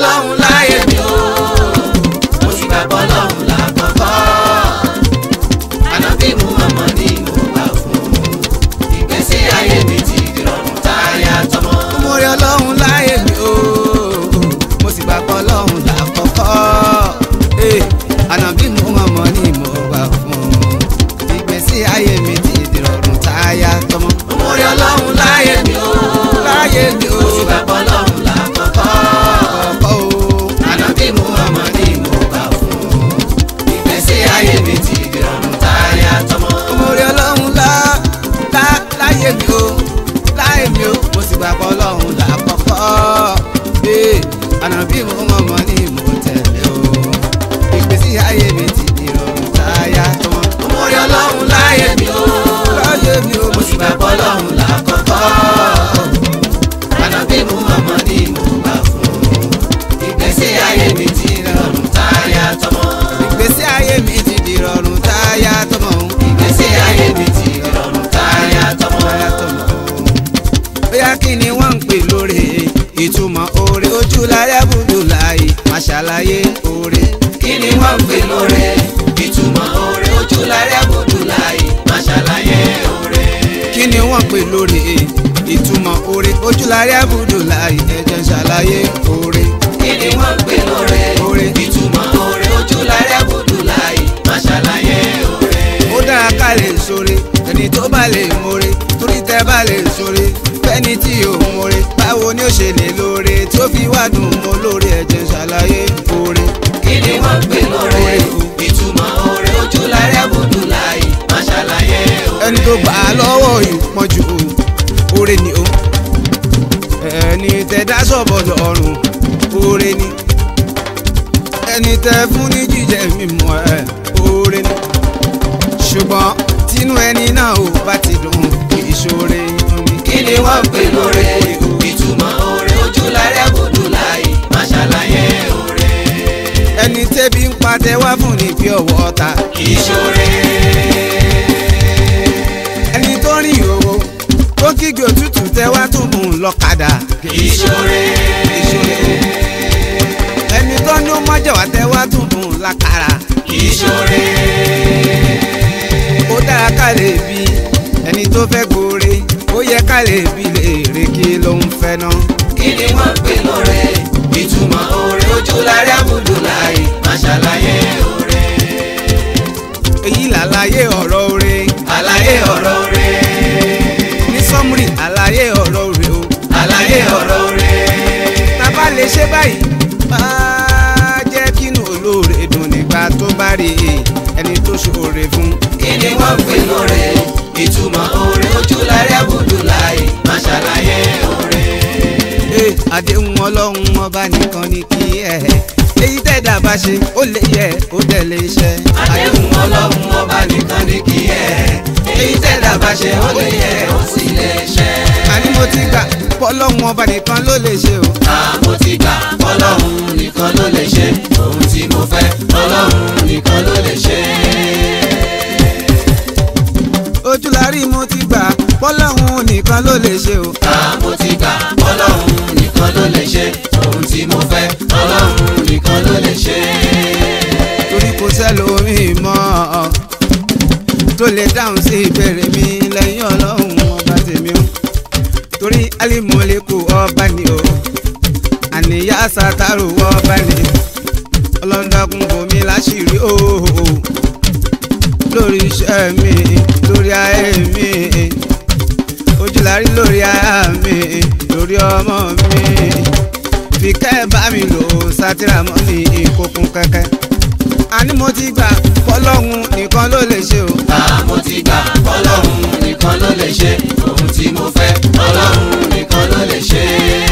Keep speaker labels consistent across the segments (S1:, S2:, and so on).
S1: ọlọ́run láyé mi o mo sì gbàgbọ́ ọlọ́run lákọ̀ọ́kọ́ ànábì Muhammad ni mo gbà fún ìgbésí ayé mi ti dìrọ̀rùn táyà tọmọ.
S2: mo rí ọlọ́run láyé mi o mo sì gbàgbọ́ ọlọ́run lákọ̀ọ́kọ́ Eh, ànábì Muhammad ni mo gbà fún ìgbésí ayé mi ti dìrọ̀rùn táyà tọmọ.
S1: mo rí ọlọ́run láyé mi o
S2: láyé mi o
S1: mo sì gbàgbọ́ ọlọ́run lákọ̀ọ́kọ́
S2: ọkọ̀ o
S1: ànábì Muhammad ni mo gbà fún ìgbésí ayé mi ti dìrọ̀rùn táyà tọmọ.
S2: mo rí ọlọ́run lá lá láyé mi o láyé mi o mo sì gbàgbọ́ ọlọ́run lákọ̀ọ́kọ́ Eh, ànábì Muhammad ni mo tẹ̀lé o ìgbésí ayé mi ti dìrọ̀rùn táyà tọmọ.
S1: mo rí ọlọ́run láyé mi o
S2: láyé mi o
S1: mo sì gbàgbọ́ ọlọ́run lákọ̀ọ́kọ́ ànábì Muhammad ni mo gbà fún ìgbésí ayé mi ti dìrọ̀rùn táyà tọmọ.
S2: ìgbésí ayé mi ti dìrọ̀rùn táyà tọmọ.
S1: ìgbésí ayé mi ti dìrọ̀rùn táyà tọmọ.
S2: táyà tọmọ. bóyá kí ni wọ́n ń pè lóore ìtumọ̀ oore ojú láyé bùdó láyé má ṣàlàyé oore.
S1: kí ni wọ́n ń pè lóore ìtumọ̀ oore ojú láyé àbùdù láyé má ṣàlàyé oore.
S2: kí ni wọ́n pè lóore ìtumọ̀ oore ojú láyé bùdó láyé ẹ̀jẹ̀ ṣàlàyé oore.
S1: kí ni wọ́n ń pè lóore
S2: Oore.
S1: ìtumọ̀ oore ojú láyé àbùdù láyé má ṣàlàyé oore.
S2: ó dára ká lè sóre ẹni tó bá lè mórè torí tẹ bá lè sóre fẹ́ni tí ò mórè báwo ni ó ṣe lè lóore tí ó fi wá dùn mọ́ lóore ẹ̀jẹ̀ ṣàlàyé oore.
S1: kí ni wọ́n ń pè lóore ìtumọ̀ oore ojú láyé àbùdù láyé má ṣàlàyé oore.
S2: ẹni tó gbà á lọ́wọ́ ìpọ́njú oore ni o ẹni tẹ dá sọ̀bọ̀ lọ́rùn oore ni ẹni tẹ fún ní jíjẹ mímọ́ ẹ oore ni ṣùgbọ́n tínú ẹni náà ò bá ti dùn kì í ṣoore ni.
S1: kí ni wọ́n ń pè lóore ìtumọ̀ oore ojú láyé àbùdù láyé má ṣàlàyé oore.
S2: ẹni tẹ́bi ń pa tẹ wá fún ní bí ọwọ́ ọ̀tá
S1: kì í ṣoore.
S2: ẹni tó rìn òwò tó kígbe òtútù tẹ wá tún mú un lọ́kadà
S1: kì í ṣoore.
S2: ẹni tó ní ó mọ́jọ̀wá tẹ wá tún mú un lákàrà.
S1: kì í ṣoore.
S2: ó dára ká lè bí ẹni tó fẹ́ gbòòrè ó yẹ ká lè bí léèrè kí ló ń fẹ́ náà.
S1: kí ni wọ́n ń pè lóore ìtumọ̀ oore ojú láyé àbùdù láyé má ṣàlàyé oore.
S2: èyí làlàyé ọ̀rọ̀ oore
S1: àlàyé ọ̀rọ̀ oore.
S2: ní sọ́mùrì àlàyé ọ̀rọ̀ oore o.
S1: àlàyé ọ̀rọ̀ oore.
S2: tá a bá lè ṣe báyìí máa jẹ́ kínú olóore dùn nígbà tó bá rí ẹni tó ṣoore fún.
S1: kí ni wọ́n ń pè lóore ìtumọ̀ oore ojú láyé àbùdù láyé má ṣàlàyé oore.
S2: Ee, àdéhùn ọlọ́run ọba nìkan ni kí ẹ èyí tẹ̀dá bá ṣe ó lè yẹ ó dẹ̀ lè ṣe.
S1: àdéhùn ọlọ́run ọba nìkan ni kí ẹ èyí tẹ̀dá bá ṣe ó lè yẹ ó sì lè ṣẹ.
S2: àní mo ti gbà pọ́lọ́run ọba nìkan ló lè ṣe o.
S1: àmọ́ ti gbà ọlọ́run nìkan ló lè ṣe ohun tí mo fẹ́ ọlọ́run nìkan ló lè ṣe.
S2: ojúlárí mo ti gbà pọ́lọ́run nìkan ló lè ṣe o.
S1: àmọ́ ti gbà ọlọ́run nìkan ló lè ṣe ohun tí mo fẹ́ ọlọ́run nìkan ló lè ṣe.
S2: torí kò sẹ́lòmíì mọ́ tó lè dáhùn sí ìbéèrè mi lẹ́yìn ọlọ́run ọba tèmi o. torí alimọ̀lẹ́kù ọba ni o àníyá sátárù ọba ni ọlọ́dọ́kùn bomi láṣìírí o lórí iṣẹ́ mi lórí ayé mi ojúlárí lórí aya mi lórí ọmọ mi fi kẹ́ bá mi lò sátírà mọ́ ní ìkókun kẹ́kẹ́ àní mo ti gbà fọlọ́hún nìkan ló lè ṣe o.
S1: àmọ́ ti gbà ọlọ́run nìkan ló lè ṣe ohun tí mo fẹ́ ọlọ́run nìkan ló lè ṣe.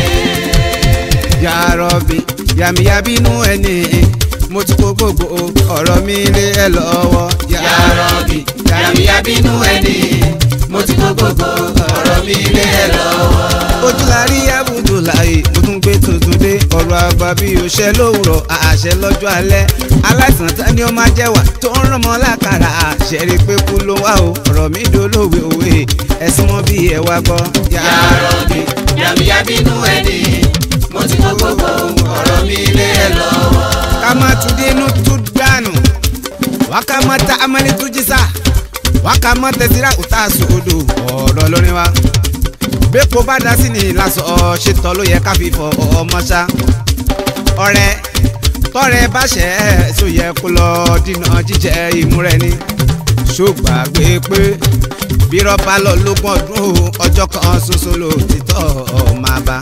S2: Ya Rabbi yàmìyàbínú ẹni mo ti kó gbogbo ọ̀rọ̀ mi lé ẹ lọ́wọ́.
S1: Ya Rabbi yàmíyàbínú ẹni mo ti kó gbogbo ọ̀rọ̀ mi lé ẹ lọ́wọ́.
S2: ojúlárí abudulayi mo tún gbé tuntun dé ọ̀rọ̀ àgbà bí òṣè lówùrọ̀ àṣẹ lọ́jọ́ alẹ́ aláìsàn tán ni ó máa jẹ́ wà tó ń rán mọ́ lákàrà àṣẹ rí pé kú ló wá o ọ̀rọ̀ mi dolówe òwe ẹ̀sìn mọ́ bí ẹ wá gbọ́.
S1: Ya Rabbi yàmíyàbínú ẹni mo ti kó gbogbo ọ̀rọ̀ mi lé ẹ lọ́wọ́.
S2: kama tudinu tudanu wakama ta amali tujisa wakama tẹsira uta suodo ọ̀rọ̀ lórí wa bẹ́ẹ̀kọ́ bá dá sí ni lásán ṣètò ló yẹ ká fi fọ ọmọ ṣá ọ̀rẹ́ tọrẹ bá ṣẹ ẹ tó yẹ kó lọ dínà jíjẹ ìmúrẹ ni ṣùgbàgbé pé bí rọ́bà lọ lógún ọdún ọjọ́ kan ṣoṣo ló títọ́ máa bá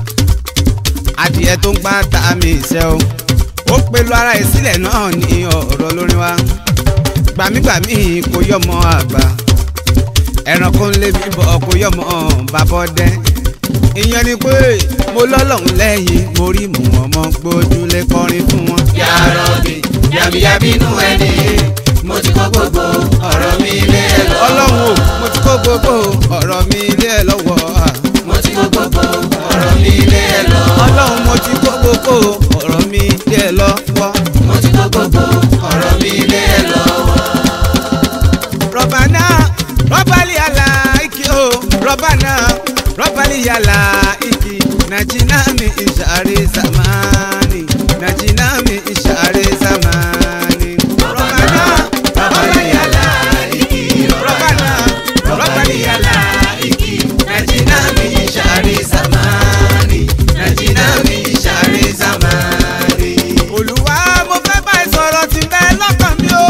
S2: adìẹ tó ń gbá ta mi ìṣẹ́ o ó pẹ̀lú ara ẹ̀ sílẹ̀ náà ní ọ̀rọ̀ lórí wa gbàmígbàmí kò yọmọ àgbà ẹranko ń lé mi bọ̀ kò yọmọ bàbọ̀ dẹ́ ìyẹn ni pé mo lọ́lọ́run lẹ́yìn mo rí mú ọmọ gbójúlé kọrin fún wọn.
S1: yàrá mi yàbíyàbí inú ẹni mo ti kó gbogbo ọ̀rọ̀ mi lé ẹ lọ́wọ́.
S2: ọlọ́run o mo ti kó gbogbo ọ̀rọ̀ mi lé ẹ lọ́wọ́ à.
S1: mo ti kó gbogbo ọ̀rọ̀ mi lé ẹ lọ́wọ́.
S2: ọlọ́run mo ti kó gbogbo ọ̀rọ̀ mi lé ẹ lọ́wọ́.
S1: mo ti kó gbogbo ọ̀rọ̀ mi lé ẹ lọ́wọ́.
S2: rọ̀bà náà rọ́bàlì àlà ìkì o rọ́bà náà rọ́bàlì àlà ìkì nàjìnà mi ìṣàrè sàmánì nàjìnà mi ìṣàrè sàmánì. rọ́bà náà rọ́bàlì àlà ìkì rọ́bà náà rọ́bàlì àlà ìkì nàjìnà mi ìṣàrè sàmánì nàjìnà mi ìṣàrè sàmánì. olùwà mo fẹ́ bá ẹ sọ̀rọ̀ tí ń bẹ lọ́kàn mi o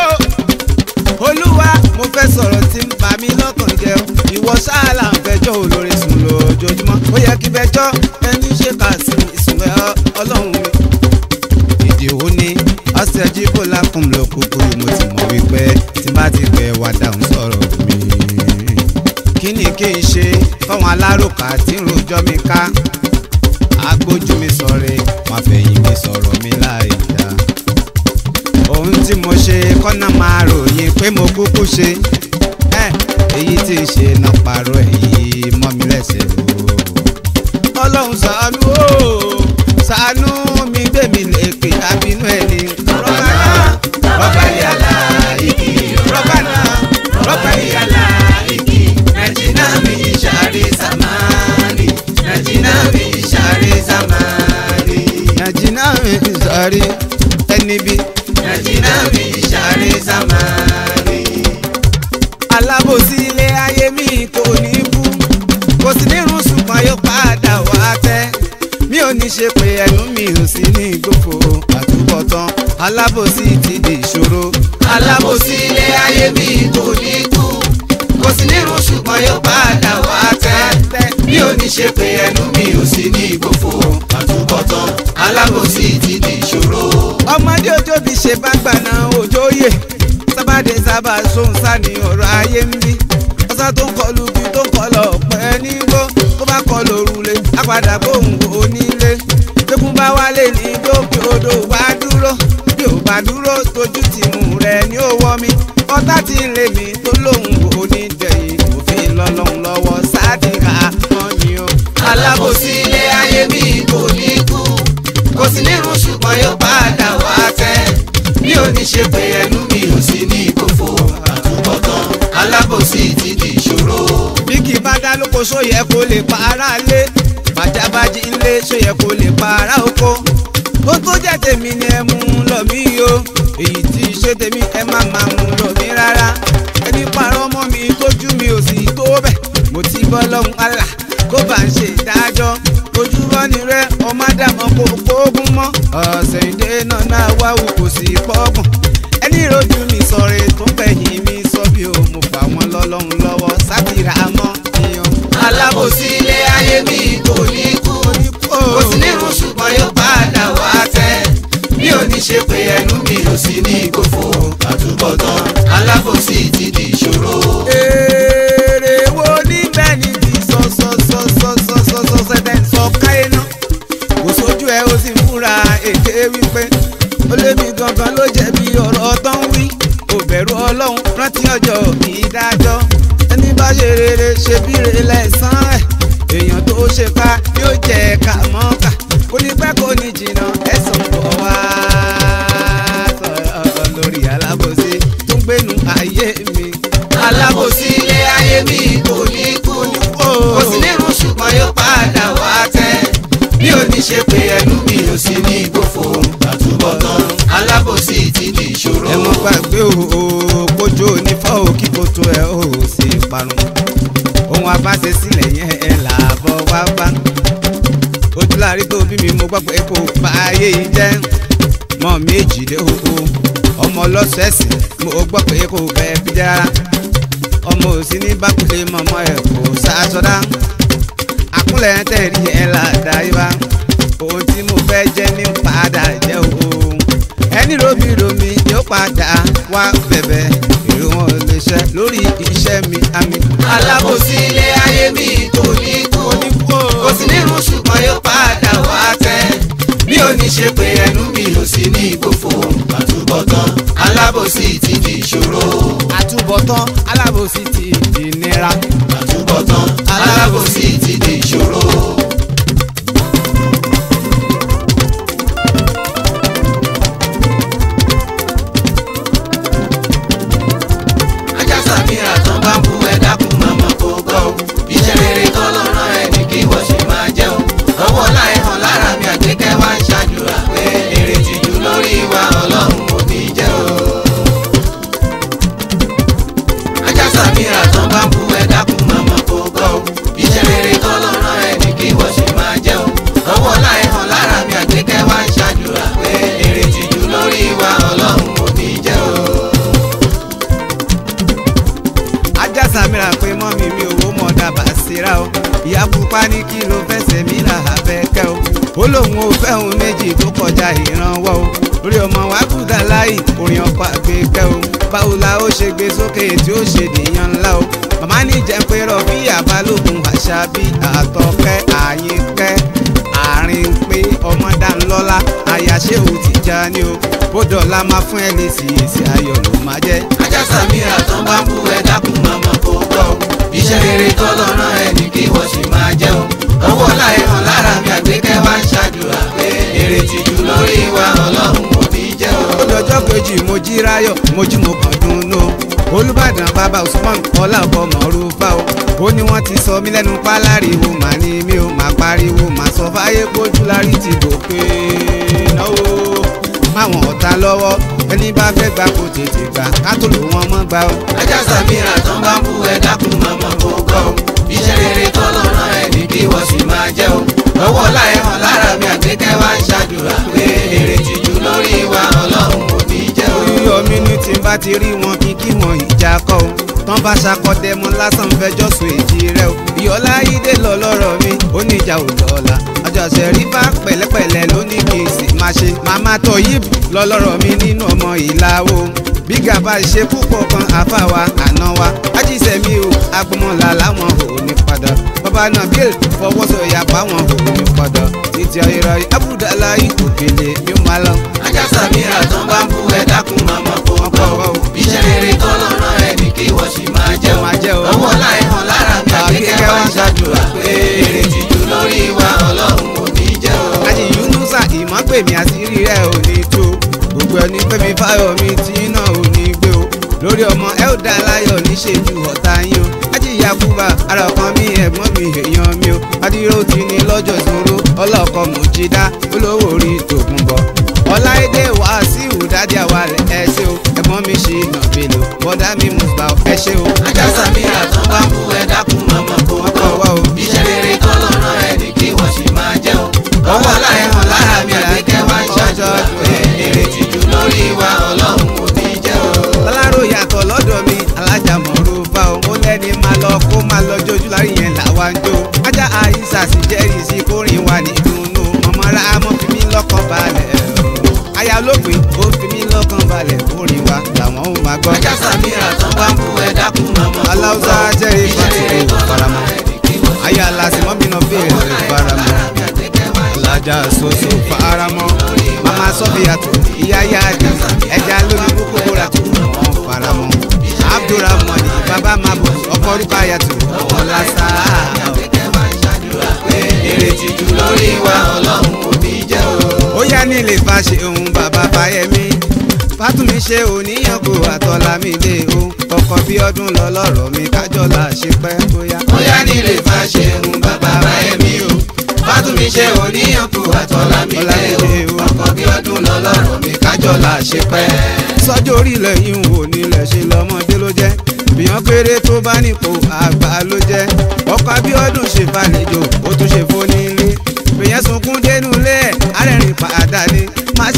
S2: olúwa mo fẹ́ sọ̀rọ̀ tí ń bà mí lọ́kàn jẹ́ o. ìwọ sáàlà ń fẹjọ́ olórí sùn lójoojúmọ́ ó yẹ kí fẹjọ́ ẹni ṣe kà sí ìsùn ẹ ọlọ́run mi. ìdí wo ni ọ̀sẹ̀ jíbó lákùn ló kúkú mo ti mọ̀ wípé tí bá ti pẹ́ wá dáhùn sọ̀rọ̀ mi. kí ni kí n ṣe fáwọn alárùkà tí ń rojọ́ mi ká agbójú mi sọ̀rẹ́ wọn fẹ̀yìn mi sọ̀rọ̀ mi láì dá ohun tí mo ṣe kọ́nà máa ròyìn pé mo kúkú ṣe ẹ èyí tí ń ṣe náà parọ́ èyí mọ́ mi lẹ́sẹ̀ o. ọlọ́run ṣàánú o ṣàánú mi gbé mi lékè àbínú ẹni. rọ́bà náà rọ́bà yàrá igi rọ́bà náà rọ́bà yàrá igi nàìjíríà mi ìṣàrí sàmárì nàìjíríà mi ìṣàrí sàmárì. nàìjíríà mi ìṣàrí ẹni bíi
S1: nàìjíríà mi ìṣàrè sàmárì.
S2: alábòsí ilé ayé mi kò ní kú kò sí nírun ṣùgbọ́n yóò padà wá tẹ́ mi ò ní ṣe pé ẹnu mi ò sí ní ìgbòfò àtúbọ̀tán alábòsí ti di ìṣòro
S1: alábòsí ilé ayé mi kò ní kú kò sí nírun ṣùgbọ́n yóò padà wá tẹ́ mi ò ní ṣe pé ẹnu mi ò sí ní ìgbòfò àtúbọ̀tán alábòsí ti di ìṣòro.
S2: ọmọdé ojóbi ṣe bá gbàna òjòyè sábàdé sábà sóhun sáni ọ̀rọ̀ ayé ń bí ọ̀sá tó ń kọlu bí tó ń kọlọ̀ pẹ́ nígbó tó bá kọlu òrùlé apàdà bóun onílé gbẹ́gun bá wálé ní dókè odò wá dúró bí ò bá dúró tójú tìmù rẹ̀ ní òwò mi ọ̀tá tí ń lé mi tó lóun kò ní dẹ̀yìn òfin lọ́lọ́run lọ́wọ́ sádìrà kan ni o.
S1: alábòsí ilé ayé mi kò ní kú kò sí nírun ṣùgbọ́n yóò padà wá tẹ́ mi ò ní ṣe pé ẹnu mi ò sí ní ìgbòfò àtúbọ̀tán alábòsí ti di ìṣòro.
S2: bí kì í bá dá lóko sóyẹ kó lè pa ara lé bàjábájí ńlé sóyẹ kó lè pa ara oko ó tó jẹ́ tèmi ni ẹ mú un lọ mí o èyí tí í ṣe tèmi ẹ má máa mú un lọ mí rárá ẹni parọ́ mọ́ mi tójú mi ò sì tó bẹ̀ mo ti bọ́ lọ́hùn àlà kó bá ń ṣe ìdájọ́ ojú rọ́ni rẹ ọmọ àdàmọ́ kò kóògùn mọ́ ọ̀sẹ̀ ìdè náà náà wá wù kò sí pọ́gùn ẹni rojú mi sọ̀rọ̀ tó gbẹ̀yìn mi sọ bí o mo fà wọ́n lọ́lọ́run lọ́wọ́ sátìrà mọ́ ìyàn.
S1: alábòsí ilé ayé mi kò ní kú kò sí nírun ṣùgbọ́n yóò padà wá tẹ́ mi ò ní ṣe pé ẹnu mi ò sí ní ìgbòfò àtúbọ̀tán alábòsí ti di ìṣòro.
S2: èrè wo níbẹ̀ ni ti sọ sọ sọ sọ sọ sọ sọ sẹ́tẹ̀ ń sọ káyé náà kò sójú ẹ ó sì ń fúnra èké wípé ó lé mi gangan ló jẹ̀bi ọ̀rọ̀ tó ń wí ò bẹ̀rù ọlọ́run rántí ọjọ́ ìdájọ́ ẹni bá ṣe rere ṣe bí rere lẹ́sàn ẹ̀ èèyàn tó ṣe ká yóò jẹ ká mọ́ká kò ní pẹ́ kò ní jìnnà ẹ̀sán bọ̀ wá sọ̀rọ̀ lórí alábòsí tó ń gbénu ayé mi.
S1: alábòsí ilé ayé mi kò ní kú kò sí nírun ṣùgbọ́n yóò padà wá tẹ́ mi ò ní ṣe pé ẹnu mi ò sí ní
S2: lárí tó bí mi mo gbọ́ pé kò bá ayé yìí jẹ́ mọ́ méjìlé oko ọmọ ọlọ́sẹ̀ẹ̀sì mo gbọ́ pé kò bẹ́ẹ̀ bí jẹ́ rárá ọmọ òsì ní bákùlé mọ́mọ́ ẹ̀ kò sàṣọdá àkúnlẹ̀ tẹ̀rí ẹ̀ ládàá yìí bá ohun tí mo fẹ́ jẹ́ ní padà jẹ́ o ẹni romi romi yóò padà wá bẹ̀bẹ̀ èrò wọn lè ṣe lórí iṣẹ́ mi àmì.
S1: alábòsí ilé ayé mi kò ní kú kò sí nínú ṣùgbọ́n yóò padà wá tẹ́ bí ó ní ṣe pé ẹnu mi ò sí ní ìgbòfò àtúbọ̀tán alábòsí ti di ìṣòro
S2: àtúbọ̀tán alábòsí ti di nira.
S1: àtúbọ̀tán alábòsí ti di ìṣòro. ajá sàmìrà tán bá ń bu ẹ dákun màmá kó gbọ́ o iṣẹ́ rere tán ló rán ẹ ní kí wọ́n ṣe máa jẹ́ o ọwọ́ láì hàn lára mi àgbékẹ́ wá ń ṣàdúrà pé èrè tìjú lórí wa ọlọ́run ò ní jẹ́ o. ajá sàmìrà tán bá ń bu ẹ dákun màmá kó gbọ́ o iṣẹ́ rere tán ló rán ẹ ní kí wọ́n ṣe máa jẹ́ o ọwọ́ láì hàn lára mi àgbékẹ́ wá ń ṣàdúrà pé èrè tìjú lórí wa ọlọ́run ò ní jẹ́ o.
S2: ajá samira pé mọ́mí mi ò wó mọ̀ dábàá síra o ìyá pupa ní kí ló fẹsẹ̀ mí là abẹ́kẹ́ o ó lóun ò fẹ́ òun méjì tó kọjá ìrànwọ́ o orí ọmọ wa kúdà láì orin ọkọ̀ àgbékẹ́ o báwo la ó ṣe gbé sókè tí ó ṣe dèèyàn ńlá o màmá ní jẹ́ pé rọ̀bí àbálògùn àṣà bí àtọ̀kẹ́ àyínkẹ́ àárín pé ọmọdánlọ́lá àyàṣe ò ti já ní o bó dọ̀la máa fún ẹ lè sì èsì ayọ̀ ló máa jẹ́.
S1: ajá sàmìrà tán bá ń bú ẹ dákun màmá kó gbọ́ o iṣẹ́ rere tán ló rán ẹ ní kí wọ́n sì máa jẹ́ o ọwọ́ láì hàn lára mi àgbékẹ́ wá ń ṣàdúrà pé èrè tìjú lórí wa ọlọ́run ò ní jẹ́ o.
S2: ó dọjọ́ kejì mo jí ráyọ̀ mo jí mo kàn dùnnú olùbàdàn bàbá usman ọlá ọkọ mọ̀rúfà o ó ní wọ́n ti sọ mí lẹ́nu páláriwo màá ní mi ò máa pariwo màá sọ fáyé pójú lárí ti gòkè náwó máwọn ọ̀tá lọ́wọ́ ẹni bá fẹ́ gbà kó tètè gbà ká tó lò wọ́n mọ́ gbà o.
S1: ajá sàmìrà tán bá ń bú ẹ dákun màmá kó gbọ́ o iṣẹ́ rere tán ló rán ẹ ní kí wọ́n sì máa jẹ́ o ọwọ́ láì hàn lára mi àgbékẹ́ wá ń ṣàdúrà pé èrè tìjú lórí wa ọlọ́run ò ní jẹ́ o.
S2: yíyọ mi ní tí n bá ti rí wọn kí kí wọn ìjà kọ o tán bá ṣakọdẹ mọ lásán fẹjọ́ sùn èjì rẹ o ìyọlá ìdè lọ lọ́rọ̀ mi ó ní ìjà ò dọ̀la ọjọ́sẹ̀ rí bá pẹ̀lẹ́pẹ̀lẹ́ ló ní kí n sì máa ṣe màmá tó yìí lọ lọ́rọ̀ mi nínú ọmọ ìlàwó bí gàba ṣe púpọ̀ kan àfàwà àná wa ajíṣẹ́ mi o agbọmọlá láwọn ò ní padà bàbá náà bí fọwọ́sọ̀yà báwọn ò ní padà títí ayọ̀rọ̀ abudulá ìkòkèlè mi máa lọ.
S1: ajá sàmìrà tán bá ń bú ẹ dákun màmá kó gbọ́ o iṣẹ́ rere tán ló rán ẹ ní kí wọ́n sì máa jẹ́ o
S2: Máa jẹ́ o.
S1: ọwọ́ láì hàn lára mi àgbékẹ́ wá ń ṣàdúrà pé èrè tìjú lórí wa ọlọ́run ò ní jẹ́ o.
S2: àti yunusa ìmọ̀pẹ̀mí àṣírí rẹ̀ ò ní tó gbogbo ẹni pẹ̀mí fáyọ̀ mi tí náà ò ní gbé o lórí ọmọ elda láyọ̀ níṣẹ́jú ọ̀tá yín o àti yakuba ara ọkàn mi ẹ̀gbọ́n mi èèyàn mi o adúró ti ní lọ́jọ́ ìṣòro ọlọ́kọ̀ mọ̀jídá olówó orí tòkun bọ̀ ọláìdé wàásíù dádì àwalẹ̀ ẹ ṣé o ẹ̀gbọ́n mi ṣì nà bèlò bọ́dá mi mùsùlùmá ẹ ṣé o.
S1: ajá sàmìrà tán bá ń bú ẹ dákun màmá kó gbọ́ o iṣẹ́ rere tán ló rán ẹ ní kí wọ́n sì máa jẹ́ o ọwọ́ láì hàn lára mi àgbékẹ́ wá ń ṣàdúrà pé èrè tìjú lórí wa ọlọ́run ò ní jẹ́ o.
S2: ọlárò yàtọ̀ lọ́dọ̀ mi alájà mọ̀rọ̀ bá o mo lẹ́ni máa lọ kó máa lọ jójú lárí yẹn làwa ń jó ajá àyíṣà sì jẹ́rìí sí kórìn wa ní ìdùnnú mọ̀mọ́ra mọ́ fi mí lọ́kàn balẹ̀ aya olóògbé ó fi mí lọ́kàn balẹ̀ kórìn wa làwọn ò máa gbọ́.
S1: ajá sàmìrà tán bá ń bú ẹ dákun màmá kó gbọ́
S2: aláwùsá jẹ́rìí
S1: iṣẹ́ rere
S2: fásitì
S1: tán ló rán
S2: faramọ́
S1: ẹ ní kí wọ́n sì
S2: aya làsìmọ́ mi náà bèèrè faramọ́ alájà soso faramọ́ mama sọfìyàtò ìyá yáàdì ẹja lórí kókó bóra tó wọn faramọ́ abdulrahman baba mabu ọkọ rúkàyàtò ọlásà
S1: èrè tìjú lórí wa ọlọ́run ò ní jẹ́ o.
S2: ó yá nílé fàṣẹ ohun bàbá fáyẹmí fátúnmí ṣe oníyàngò àtọ́lámídé o ọkọ bí ọdún lọ lọ́rọ̀ mi kájọlá ṣe pẹ́ bóyá.
S1: bóyá nílé fàṣẹ ń bàbá báyẹ̀mí o fátúmí ṣe oníyànkù àtọ́lámídé o ọkọ̀ bí ọdún lọ́lọ́rọ̀ mi kájọlá ṣe pẹ́.
S2: sọ́jọ́ orílẹ̀ yìí ń wò nílẹ̀ ṣe lọ́mọdé ló jẹ́ bíyàn kéré tó bá nípò àgbà ló jẹ́ ọkọ̀ abíọ́dún ṣe fàlejò ó tún ṣe fónílé bíyàn sunkún dé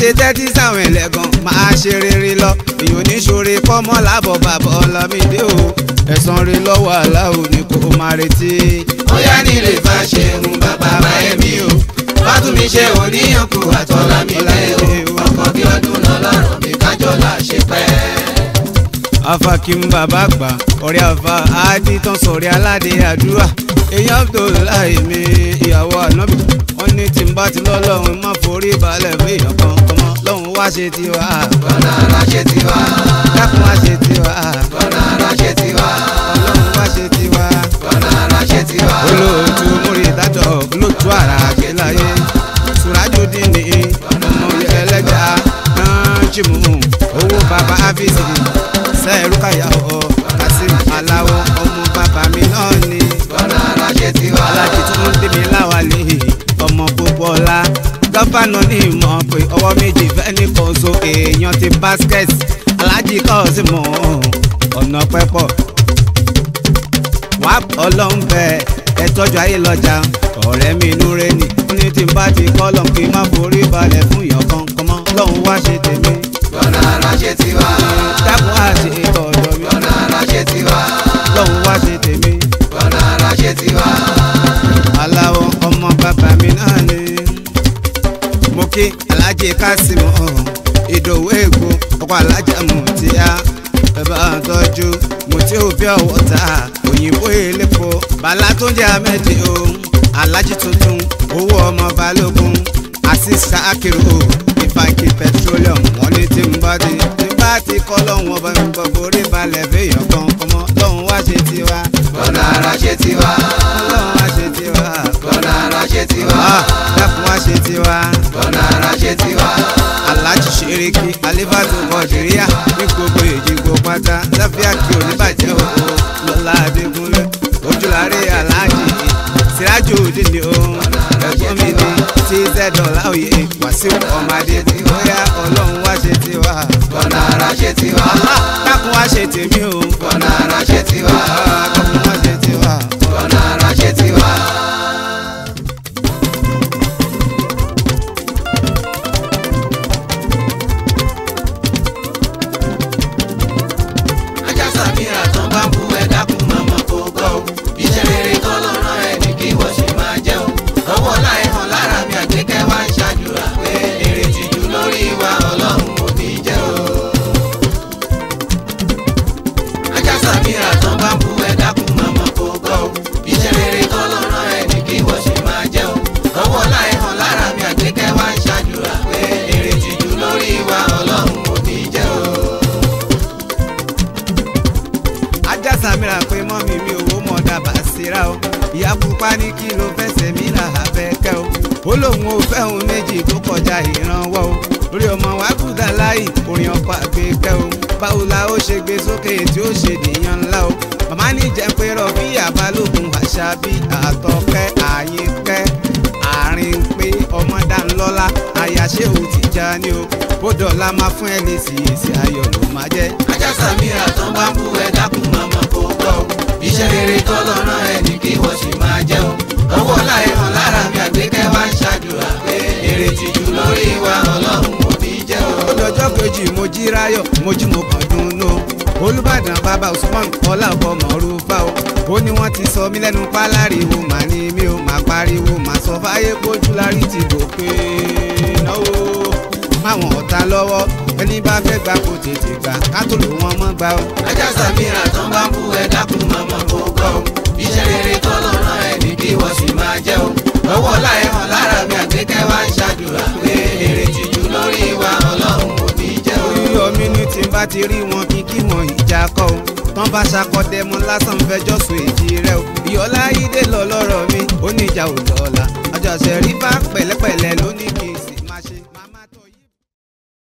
S2: ṣe tẹ́tí sáwọn ẹlẹ́gàn máa ṣe rere lọ èyàn oníṣòre kọ́mọ́ lábọ̀ bàbọ̀ ọlámídé o ẹ̀san rẹ̀ lọ́wọ́ aláwo ni kò máa retí.
S1: bóyá nílé bá ṣe ń bàbá báyẹ̀mí o fátúnmí ṣe oníyànkù àtọ́lámídé o ọkọ̀ bí ọdún náà lọ́rọ̀ mi kájọ́lá ṣe pẹ́.
S2: afakim bàbá gbà ọ̀rẹ́ àfa àdìtàn sọ̀rẹ́ aládé àdúrà èèyàn abdullahi mi ìyàwó ànábì wọn ní tí n bá ti lọ́lọ́run má forí balẹ̀ fún èèyàn kan kọ́mọ lọ́hùn wá ṣe tiwa
S1: bọ́lá ara ṣe tiwa
S2: dákun wá ṣe tiwa
S1: bọ́lá ara ṣe tiwa
S2: ọlọ́run wá ṣe tiwa
S1: bọ́lá ara ṣe tiwa.
S2: olóòtú múri dájọ́ olóòtú ara àgbéláyé sùrájúdín ní ọmọ ẹlẹ́gbà náà jìmù owó bàbá áfíìsì sẹ́ẹ̀rù káyàwó kasim aláwọ̀ ọmọ bàbá mi náà ni
S1: bọ́lá ara ṣe tiwa.
S2: alájí tó ń dé mi láwàlì ọmọ gbogbo ọlá gọ́fànà ní ìmọ̀ pé ọwọ́ méjì fẹ́ ní kóso èèyàn ti basket alájí kọ́ sí mọ́ ọ̀nà pẹ́pọ̀ wá ọlọ́run bẹ́ẹ̀ ẹ tọ́jú ayé lọ́jà ọ̀rẹ́ mi inú rẹ ni ó ní tí n bá ti kọ́ lọ́n kí n má forí balẹ̀ fún ìyàn kankan mọ́ lọ́hùn wá ṣe tèmi
S1: bọ́lá ara ṣe tiwa
S2: dákun á ṣe ọ̀dọ̀ mi
S1: bọ́lá ara ṣe tiwa
S2: lọ́hùn wá ṣe tèmi
S1: bọ́lá ara ṣe tiwa.
S2: aláwọ̀ ọmọ bàbá mi náà ni mo kí alájẹ kásìmù ìdòwú ègbò ọkọ alájà mùtíá bàbá àtọ́jú mùtí òbí ọ̀wọ́ ta òyìnbó elépo bàlá tó ń jẹ́ amẹ́dì o alájí tuntun owó ọmọ balógun àṣìṣà akérò ìfàkì petroleum wọn ní tí n bá ti tí n bá ti kọ́ lọ́hùn ọba mi gbọ́ borí balẹ̀ fẹ́yàn kan kọ́mọ lọ́hùn wá ṣe tiwa
S1: bọ́lá ara ṣe tiwa
S2: lọ́hùn wá ṣe tiwa
S1: bọ́lá ara ṣe tiwa
S2: ah dákun wá ṣe tiwa
S1: bọ́lá ara ṣe tiwa.
S2: aláàjì ṣeréki alifatu kọdìríà ní gbogbo èjìgbò pátá láfíà kí oníbàjẹ́ òkú lọ́la adégúnlé ojúlárí aláàjì sírájò òdì ni ó ẹ̀gbọ́n mi ní tz dọ́là òye wàsíù ọmọdé tí bóyá ọlọ́run wá ṣe tiwa.
S1: bọ́lá ara ṣe tiwa
S2: Allah dákun wá ṣe tèmi o
S1: bọ́lá ara ṣe tiwa
S2: Ah, dákun wá ṣe tiwa.
S1: bọ́lá ara ṣe tiwa. ajá sàmìrà tán bá ń bú ẹ dákun màmá kó gbọ́ o iṣẹ́ rere kọ́ ló rán ẹ ní kí wọ́n ṣe máa jẹ́ o ọwọ́ láì hàn lára mi àgbékẹ́ wá ń ṣàdúrà pé èrè tìjú lórí wa ọlọ́run ò ní jẹ́ o. ajá sàmìrà tán bá ń bú ẹ dákun màmá kó gbọ́ o iṣẹ́ rere kọ́ ló rán ẹ ní kí wọ́n ṣe máa jẹ́ o ọwọ́ láì hàn lára mi àgbékẹ́ wá ń ṣàdúrà pé èrè tìjú lórí wa ọlọ́run ò ní jẹ́ o.
S2: ajá sàmìrà pé mọ́mí mi owó mọ̀ dábàá síra o ìyá pupa ní kí ló fẹsẹ̀ mí là abẹ́kẹ́ o ó lóun ò fẹ́ òun méjì tó kọjá ìrànwọ́ o lórí ọmọ wa kúdà láì orin ọkọ̀ àgbékẹ́ o báwo la ó ṣe gbé sókè tí ó ṣe dèèyàn ńlá o màmá ní jẹ́ pé rọ̀bí àbálòkun àṣà bí àtọ̀kẹ́ àyínkẹ́ àárín pé ọmọ dánlọ́lá àyàṣe ò ti já ní o bódò la máa fún ẹ lè sì èsì ayọ̀ ló máa jẹ́.
S1: ajá sàmìrà tán bá ń bú ẹ dákun màmá kó gbọ́ o iṣẹ́ rere kọ́ lọ́rán ẹ ní kí wọ́n sì máa jẹ́ o ọwọ́ láì hàn lára mi àgbékẹ́ wá ń ṣàdúrà pé èrè tìjú lórí wa ọlọ́run ò ní jẹ́ o.
S2: lọ́jọ́ kejì mo jí ráyọ̀ mo jí mo kàn dùnnú olùbàdàn bàbá usman ọlọ́ọ̀bọ mọ̀rúfà o ó ní wọ́n ti sọ mí lẹ́nu páláriwo mà ní mi ò má pariwo mà sọ fáyé pójú lárí ti gòkè náwó máwọn ọ̀tá lọ́wọ́ ẹni bá fẹ́ gbà kó tètè gbà ká tó lò wọ́n mọ́ gbà o.
S1: ajá sàmìrà tán bá ń bú ẹ dákun màmá kó gbọ́ o iṣẹ́ rere kọ́ lọ́rán ẹ ní kí wọ́n sì máa jẹ́ o ọwọ́ láì hàn lára mi àgbékẹ́ wá ń ṣàdúrà pé èrè tìjú lórí wa ọlọ́run ò ní jẹ́ o.
S2: yíyọ mi ní tí n bá ti rí wọn kí kí wọn ìjà kọ o tán bá ṣakọdẹ mọ lásán fẹjọ́ sùn èjì rẹ o ìyọlá yídé lọ lọ́rọ̀ mi ó ní ìjà ò lọ́la ọjọ́ ṣẹ̀rí bá pẹ̀lẹ́pẹ̀lẹ́ ló ní kí n sì máa ṣe. màmá tó yí.